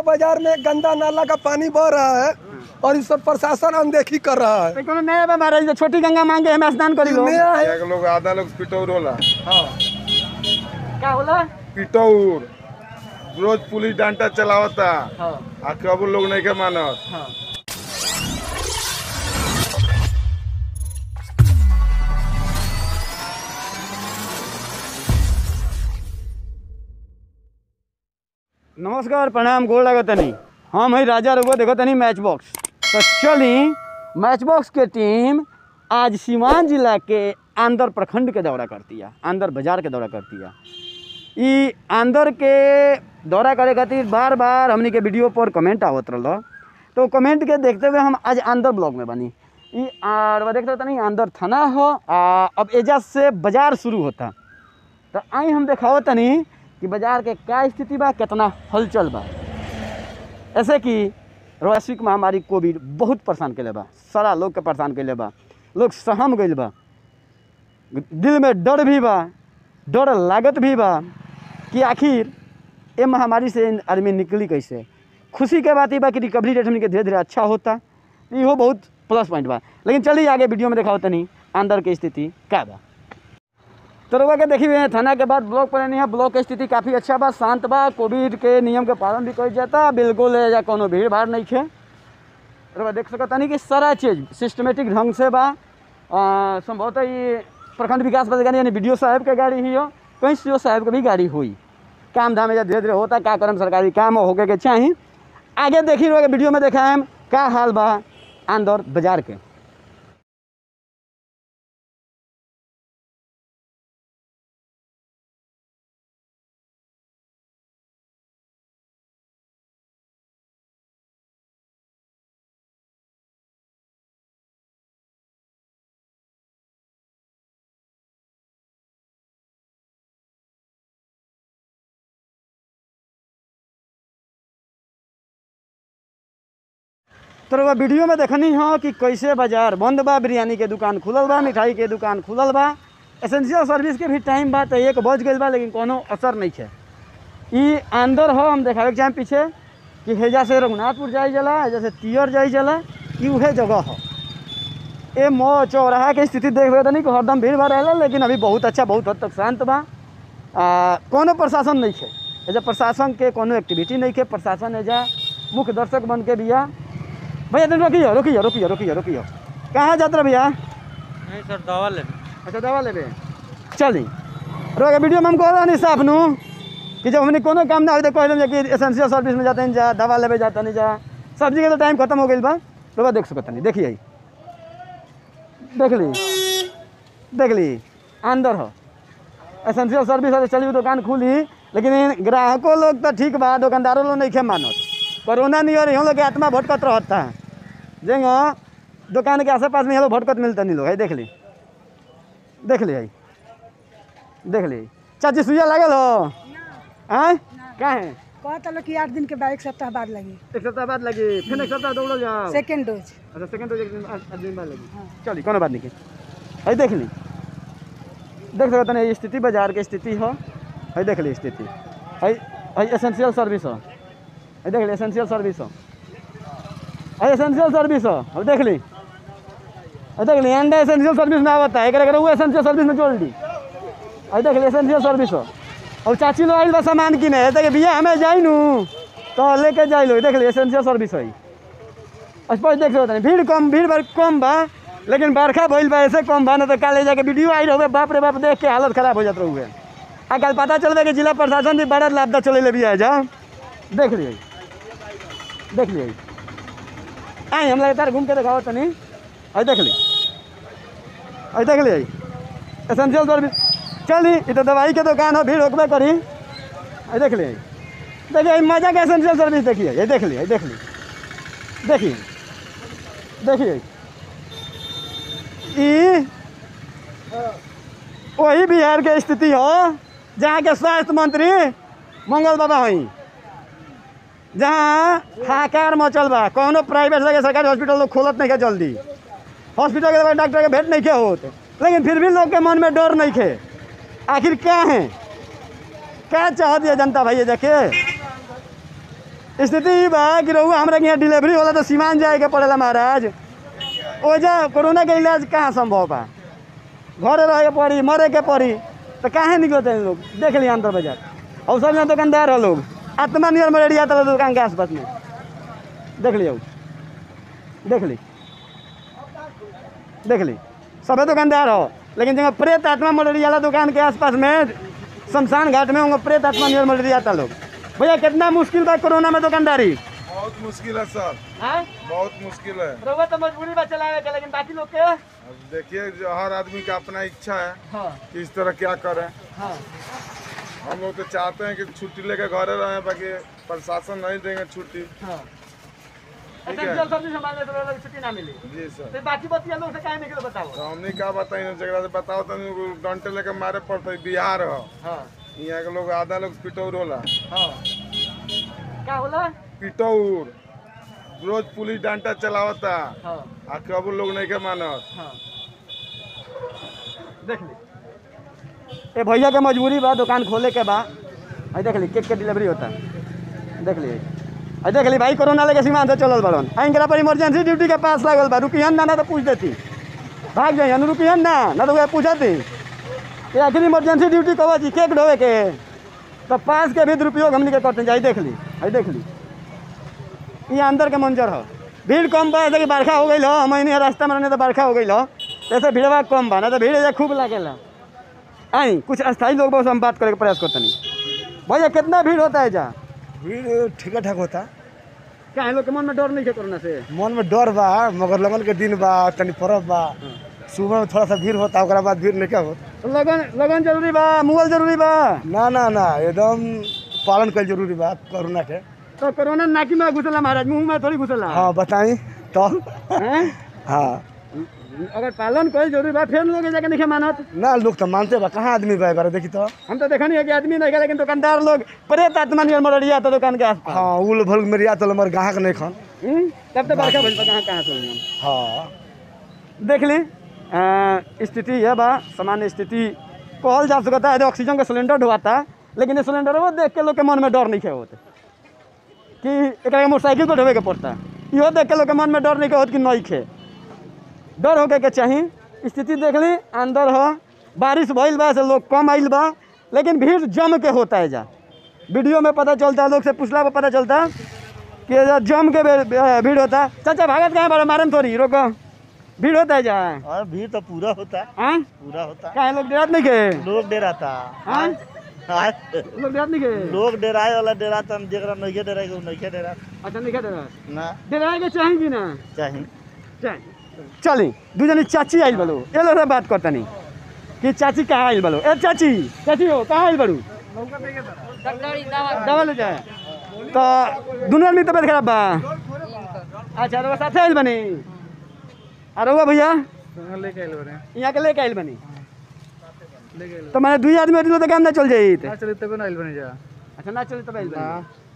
के बाजार में गंदा नाला का पानी बह रहा है और इस पर प्रशासन अनदेखी कर रहा है तो कोनो नया बा महाराज जो छोटी गंगा मांगे हमें स्नान करी लो नया है एक लोग आधा लोग पिटौर होला का होला पिटौर रोज पुलिस डांटा चलावता हाँ आ कबू लोग नहीं के मानत हाँ नमस्कार प्रणाम गोड़ लगा तनी हम है राजा रघुआ देखो तनी मैच बॉक्स तो चली मैच बॉक्स के टीम आज सीवान जिला के आंदर प्रखंड के दौरा करती है आंदर बाजार के दौरा करती है ई आंदर के दौरा करे खातिर बार बार हमनी के वीडियो पर कमेंट आवत रहल तो कमेंट के देखते हुए हम आज आंदर ब्लॉग में बनी ई और देखते तनी आंदर थाना हो आ, अब एजा से बाजार शुरू होता तो आई हम देखाओ तनी कि बाजार के क्या स्थिति बा कितना हलचल बा ऐसे कि वैश्विक महामारी कोविड बहुत परेशान कैले बा सारा लोग के परेशान कैले बा लोग सहम गइल बा दिल में डर भी बा डर लागत भी बा कि आखिर ये महामारी से आदमी निकली कैसे खुशी के बात ये बा कि रिकवरी रेट हमनी के धीरे धीरे अच्छा होता इहो बहुत प्लस पॉइंट बा लेकिन चलिए आगे वीडियो में दिखाओ तनी अंदर के स्थिति क्या बा तो रउआ के देखी हुए थाना के बाद ब्लॉक पर नहीं है ब्लॉक के स्थिति काफ़ी अच्छा बा शांत बा कोविड के नियम के पालन भी कइल जाता बिल्कुल या कोनो भीड़ भाड़ नहीं है रउआ देख सकता नहीं कि सारा चीज़ सिस्टमेटिक ढंग से बा अ, संभवतः ये प्रखंड विकास पदाधिकारी यानी बी साहब के गाड़ी ही हो कहीं सी साहब के भी गाड़ी हुई काम धाम एजा धीरे धीरे होता का करम सरकारी काम होके के चाही आगे देखी रउआ के वीडियो में देखाएम का हाल बा आंदर बाजार के तो रउआ वीडियो में देखनी हो कि कैसे बाजार बंद बा बिरयानी के दुकान खुलल बा मिठाई के दुकान खुलल बा एसेंशियल सर्विस के भी टाइम बा तो एक बज गई बा लेकिन कोनो असर नहीं है ई अंदर हो हम देखावे के चाहें पीछे कि हेजा से रघुनाथपुर जाई जला हेजा से तियर जाई जला ई उहे जगह हो ए मो चौराहा के स्थिति देख रहे नहीं कि हरदम भीड़ भाड़ रहेला लेकिन अभी बहुत अच्छा बहुत हद तक शांत बा आ, कोनो प्रशासन नहीं है एजा प्रशासन के कोनो एक्टिविटी नहीं है प्रशासन एजा मुख्य दर्शक बन के बिया भैया तुम रोकियो रोकियो रोकियो रोकियो रोकियो कहाँ जात रहे भैया नहीं सर दवा ले अच्छा दवा लेबे चली रोके वीडियो में हम कह रहे साफ नु कि जब हमने कोनो काम ना हो तो कह कि एसेंशियल सर्विस में जाते हैं जा दवा लेबे जाता नहीं जा सब्जी के तो टाइम खत्म हो गई बा तो देख सकता नहीं देखिए देख ली देख ली अंदर हो एसेंशियल सर्विस है चली दुकान खुली लेकिन ग्राहकों लोग तो ठीक बा दुकानदारों लोग नहीं खे मानत कोरोना नहीं हो रही हम लोग के आत्मा भटकत रहता है जेंगो दुकान के आस पास में ये लोग भटकत मिलता नहीं लोग है देख ली देख ली है देख ली चाची सुइया लागल हो आय का है कहता लोग कि आठ दिन के बाद एक सप्ताह बाद लगी एक सप्ताह बाद लगी फिर एक सप्ताह दौड़ल जाओ सेकेंड डोज अच्छा सेकंड डोज एक दिन आठ दिन बाद लगी चलिए कोनो बात नहीं के है देख ली देख सकते हैं ये स्थिति बाजार की स्थिति हो है देख ली स्थिति है है एसेंशियल सर्विस हो है देख ली एसेंशियल सर्विस हो है एसेंशियल सर्विस हो अब देख ली है देख ली एंड एसेंशियल सर्विस में आवता है एक वो एसेंशियल सर्विस में जोड़ दी है देख ली एसेंशियल सर्विस हो अब चाची लोग आइल बा सामान किने है देख भैया हमें जाई नू तो लेके जाई लो देख ली एसेंशियल सर्विस है स्पष्ट देख सकते हैं भीड़ कम भीड़ भाड़ कम बा लेकिन बरखा भइल बा ऐसे कम बा ना तो काले जाके वीडियो आई रहे बाप रे बाप देख के हालत खराब हो जात रहुए आ कल पता चल कि जिला प्रशासन भी बड़ा लापता चले ले भी आ जा देख लिए देख लिए आई हम लगातार घूम के दिखाओ तनी आई देख ली आई देख ली एसेंशियल सर्विस चली ये तो दवाई के दुकान हो भीड़ होकबे करी आई देख ली देखिए ई मजा के एसेंशियल सर्विस देखिए ये देख ली ये देख ली देखिए देखिए ई वही बिहार के स्थिति हो जहाँ के स्वास्थ्य मंत्री मंगल बाबा हई जहाँ हाकार मचल बा कौनो प्राइवेट लगे सरकारी हॉस्पिटल लोग खोलत नहीं के जल्दी हॉस्पिटल के बाद डॉक्टर के भेंट नहीं के होत लेकिन फिर भी लोग के मन में डर नहीं खे आखिर क्या है क्या चाह दिया जनता भाई ये देखे स्थिति ई बा कि रहुआ हमरा के यहाँ डिलीवरी होला तो सीमान जाए के पड़ेला महाराज ओजा कोरोना के इलाज कहाँ संभव बा घरे रहे के पड़ी मरे के पड़ी तो काहे निकलते हैं लोग देख लिया अंदर बाजार और सब यहाँ दुकानदार है लोग आत्मा नियर मलेरिया तला दुकान के आसपास में देख लिया देख ली देख ली सबे दुकानदार हो लेकिन जगह प्रेत आत्मा मलेरिया वाला दुकान के आसपास में शमशान घाट में होंगे प्रेत आत्मा नियर मलेरिया आता लोग भैया कितना मुश्किल बा कोरोना में दुकानदारी बहुत मुश्किल है सर हाँ बहुत मुश्किल है रउआ तो मजबूरी बा चलावे के लेकिन बाकी लोग के अब देखिए जो हर आदमी का अपना इच्छा है हाँ कि इस तरह क्या करें हाँ हम लोग तो चाहते हैं कि छुट्टी लेकर घरे रहें बाकी प्रशासन नहीं देंगे छुट्टी हाँ ठीक अच्छा है। जल सब्जी संभालने तो लोग छुट्टी ना मिली जी सर तो बाकी बतिया लोग से काहे निकले बताओ तो हमने क्या बताई जगह से बताओ तो डंटे लेकर मारे पड़ते बिहार हो हाँ यहाँ के लोग आधा लोग पिटौर होला हाँ का होला पिटौर रोज पुलिस डंटा चलावता हाँ आ कबू लोग नहीं के मानत हाँ देख ली ए भैया के मजबूरी बा दुकान खोले के बा आई देख ली केक के डिलीवरी होता देख ली आई देख ली भाई कोरोना लेके सीमा से चलल बड़न इनकरा पर इमरजेंसी ड्यूटी के पास लागल बा रुकियन ना ना तो पूछ देती भाग जाइए ना रुकियन ना ना तो पूछती ये आखिर इमरजेंसी ड्यूटी कहो जी केक ढोवे के तो पास के भी दुरुपयोग हमनी के करते जाई देख ली आई देख ली ये अंदर के मंजर हो भीड़ कम बा ऐसे कि बरखा हो गई हो हम नहीं रास्ता में रहने तो बरखा हो गई हो ऐसे भीड़वा कम बा ना तो भीड़ ऐसे खूब लागेला आई कुछ अस्थायी लोग बहुत हम बात करे के प्रयास करते नहीं भैया कितना भीड़ होता है जा भीड़ ठीक ठाक होता क्या है लोग के मन में डर नहीं है कोरोना से मन में डर बा मगर लगन के दिन बा तनी परब बा सुबह में थोड़ा सा भीड़ होता ओकरा बाद भीड़ नहीं क्या हो लगन लगन जरूरी बा मुगल जरूरी बा ना ना ना एकदम पालन कल जरूरी बा कोरोना के तो कोरोना नाकी में घुसला महाराज मुंह में थोड़ी घुसला हाँ बताई तो हैं? हाँ अगर पालन कोई जरूरी बा फिर लोग जाके नहीं मानत ना लोग तो मानते बा कहाँ आदमी बा बारे देखी तो हम तो देखा नहीं है कि आदमी नहीं है लेकिन दुकानदार लोग प्रेत आत्मा नियर मरड़िया तो दुकान के आसपास हाँ उल भल मेरी आ तो हमारे ग्राहक नहीं खान हम्म? तब तो बरखा भइल बा कहाँ कहाँ से हुई हम हाँ देख ली अ, स्थिति यह बा सामान्य स्थिति कहल जा सकता है जो ऑक्सीजन का सिलेंडर ढुआता लेकिन ये सिलेंडर वो देख के लोग के मन में डर नहीं होते कि एक मोटरसाइकिल को ढोवे के पड़ता इहो देख के लोग के मन में डर नहीं होत कि नहीं खे डर होके के चाही स्थिति देख ली अंदर हो बारिश भइल बा से लोग कम आइल बा लेकिन भीड़ जम के होता है जा वीडियो में पता चलता है लोग से पूछला पर पता चलता कि ये जम के भे- भीड़ होता चाचा भागत कहाँ बड़ा मारम थोड़ी रोको भीड़ होता है जा और भीड़ तो पूरा होता है हाँ पूरा होता है कहाँ लोग डरात नहीं के लोग डेराता हाँ हाँ? लोग डरात नहीं के लोग डेराए वाला डेराता हम देख रहा नहीं डेराए वो नहीं डेरा अच्छा नहीं क्या डरा ना डराए के चाहेंगी ना चाहिए चाहे चली दू जनी चाची आइल बलो ये लोग से बात करता नहीं कि चाची कहाँ आइल बलो ए चाची चाची हो कहाँ आइल बड़ू दवा ले जाए तो दोनों आदमी तबियत खराब बा अच्छा रउआ साथे आइल बनी आ रउआ भैया यहाँ के लेके आइल बनी तो मैंने दुई आदमी होती तो काम ना चल जाई चले तबे ना आइल बने जा अच्छा ना चली तब आइल बनी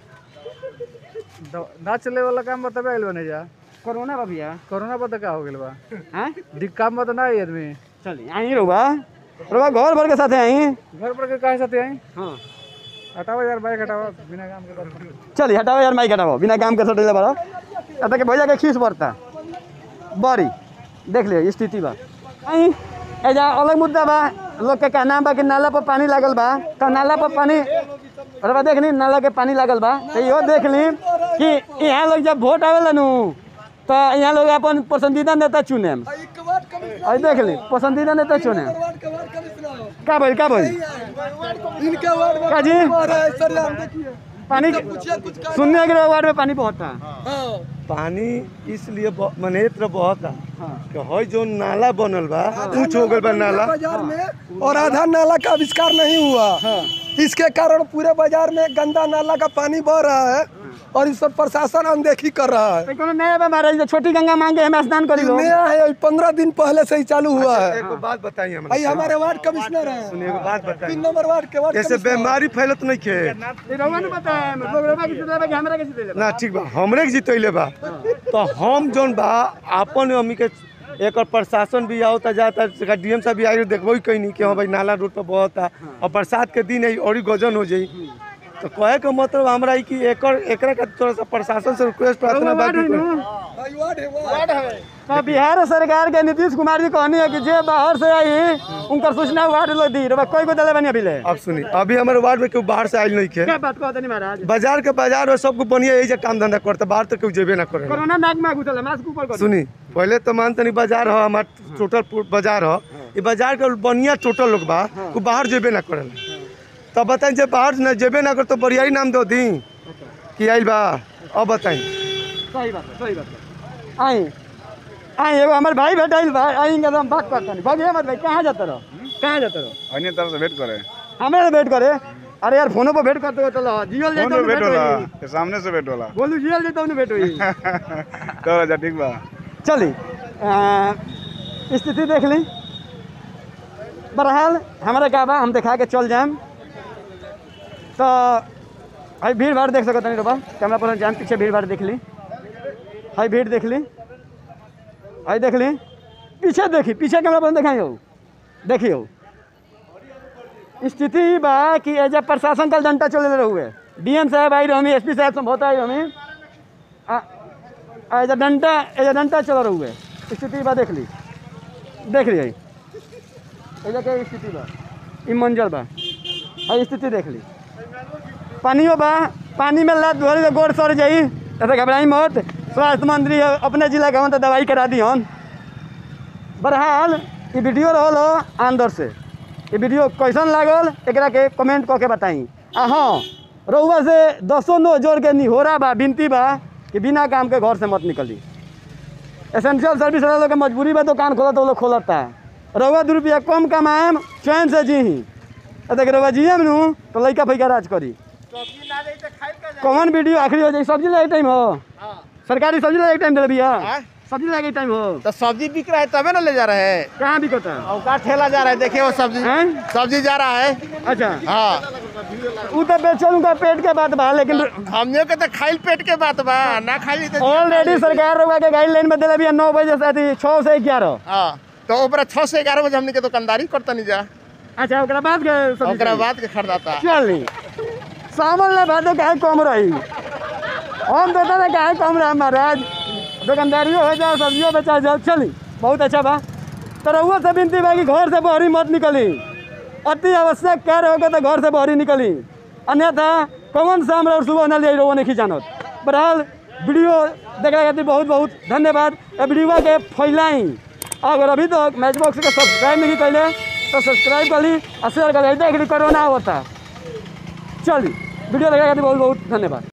द- ना चले वाला काम बा तबे आइल बने जा कोरोना बा भैया कोरोना बता का हो गेल बा हाँ दिक काम बता ना आई आदमी चली आई रउआ रउआ घर भर के साथे आई घर पर के काहे साथे आई हाँ हटावा यार बाइक हटावा बिना काम के बात चलिए हटाओ यार माइक हटाओ बिना काम के सटेले बड़ा अतः के भैया के खींच पड़ता बड़ी देख लियो स्थिति बा आई एजा अलग मुद्दा बा लोग के कहना बा कि नाला पर पानी लागल बा तो नाला पर पानी अरे बा देख ली नाला के पानी लागल बा तो इहो देख ली कि यहाँ लोग जब वोट आवेला नु तो यहाँ लोग अपन पसंदीदा नेता चुने और देख ली पसंदीदा नेता चुने का बोल का बोल इनके वार्ड में का जी और है, सर हम देखिए पानी सुनने के वार्ड में पानी बहुत था हाँ पानी इसलिए ब- मनेत्र बहता हाँ कि हई जो नाला बनल बा ऊंच हो गल बा नाला बाजार में और आधा नाला का आविष्कार नहीं हुआ इसके कारण पूरे बाजार में गंदा नाला का पानी बह रहा है और इस पर प्रशासन अनदेखी कर रहा है तो कोनो नया बा महाराज जो छोटी गंगा मांगे हमें स्नान करी लो नया है पंद्रह दिन पहले से ही चालू हुआ है एगो बात बताइए भाई हमरा हमारे वार्ड कमिश्नर हैं एगो बात बताइए तीन नंबर वार्ड के वार्ड ऐसे कमिश्नर। बीमारी फैलत नहीं के ये रउआ ने बताया लोग रउआ के जितले बा कि हमरा के जितले बा ना ठीक बा हमरे के जितैले बा तो हम जोन बा आपन अमी के एक प्रशासन भी आवता जाता डीएम साहब भी आई देखबो ही कहीं नहीं कि हाँ भाई नाला रोड पर बहता और बरसात के दिन है और गजन हो जाई तो कहे के मतलब हमरा ई कि एकर एकरा के थोड़ा सा प्रशासन से रिक्वेस्ट प्रार्थना बा कि तो बिहार सरकार के नीतीश कुमार जी कहनी है कि जे बाहर से आई उनकर सूचना वार्ड लोग दी रे कोई को दले बनी अभी ले अब सुनी अभी हमारे वार्ड में केहू बाहर से आयल नहीं खे क्या बात कहते नहीं महाराज बाजार के बाजार में सबको बढ़िया यही से काम धंधा करते बाहर तो केहू जेबे ना करे कोरोना नाक में घुसल है मास्क ऊपर कर सुनी पहले तो मान तनी बाजार हो हमार टोटल पू- बाजार हो ये बाजार के बढ़िया टोटल लोग बा वो बाहर जेबे ना करेला तब बताई जे बाहर न जेबे ना कर तो बढ़िया नाम दो दी कि आइल बा अब बताई सही बात है सही बात है आई आई एगो हमारे भाई भेटाइल बा आई एकदम बात करता नहीं भाग मत भाई कहाँ जाता रहो कहाँ जाता रहो अन्य तरफ से वेट करे हमें वेट करे अरे यार फोनो पर वेट करते हो चलो जियो फोन जाता पे हूँ वेट वेट होला होई के सामने से वेट होला बोलू जियो जाता हूँ वेट हुई चल अच्छा ठीक बा चली आ, स्थिति देख ली बहरहाल हमारा क्या बा हम दिखा के चल जाएम तो भाई भीड़ भाड़ देख सकते नहीं रोबा कैमरा पर जाम पीछे भीड़ भाड़ देख ली हाई भीड़ देख ली हाई देख ली पीछे देखी पीछे कैमरा पर दिखाई हो देखियो स्थिति ई बा कि एज प्रशासन कल डंटा चले रहुए डीएम साहब आई रही एस पी साहब समझौता आई रही आ एज डंटा एज डंटा चल रहुए स्थिति बा देख ली देख ली एजा के स्थिति बा ई मंजर बा आ स्थिति देख ली पानियो बा पानी में लात धोरी तो गोड़ सड़ जाई ऐसे घबराई मत स्वास्थ्य मंत्री अपने जिला के हन तो दवाई करा दी हन बहरहाल ई वीडियो रहल हो अंदर से ई वीडियो कैसन लागल एकरा के कमेंट कऽ के बताई आ हाँ रउआ से दसो नो जोड़ के निहोरा बा विनती बा कि बिना काम के घर से मत निकली एसेंशियल सर्विस वाला लोग के मजबूरी बा दुकान खोलत वो लोग खोलता रउआ दू रुपया कम कमाएम चैन से जी देख रउआ जियम नु तो लइका फैका राज करी कौन वीडियो आखिरी हो जाए सब्जी लागे टाइम हो सरकारी सब्जी लागे टाइम दे भैया सब्जी लागे टाइम हो तो सब्जी बिक रहा है तबे ना ले जा रहे हैं कहाँ बिकता और का ठेला जा रहा है देखिए वो सब्जी हैं सब्जी जा रहा है अच्छा हाँ उ तो बेचल उनका पेट के बात बा लेकिन हमने के तो खाइल पेट के बात बा ना खाइली तो ऑलरेडी सरकार रउआ के गाइडलाइन में दिले बिया नौ बजे से अथी छः से ग्यारह हाँ तो ओकरा छः से ग्यारह बजे हमने के दुकानदारी करता नहीं जा अच्छा ओकरा बाद के सब्जी ओकरा चाहिए। बाद के खरीदाता चली सामान ले भादो काहे कम रही हम तो ना काहे कम रहा महाराज दुकानदारियों हो जाए सब्जियों बेचा जाए चली बहुत अच्छा बा तो रहुआ से विनती बा कि घर से बहरी मत निकली अति आवश्यक कार्य होगा तो घर से बहरी निकली अन्यथा कौन शाम और सुबह न ले रहो नहीं जानत बहरहाल वीडियो देखने खातिर बहुत बहुत धन्यवाद ए वीडियो के फैलाई अगर अभी तक मैच बॉक्स के सब्सक्राइब नहीं कैले तो सब्सक्राइब कर ली और शेयर कर ली देख ली कोरोना होता चलिए वीडियो देखने खातिर बहुत बहुत धन्यवाद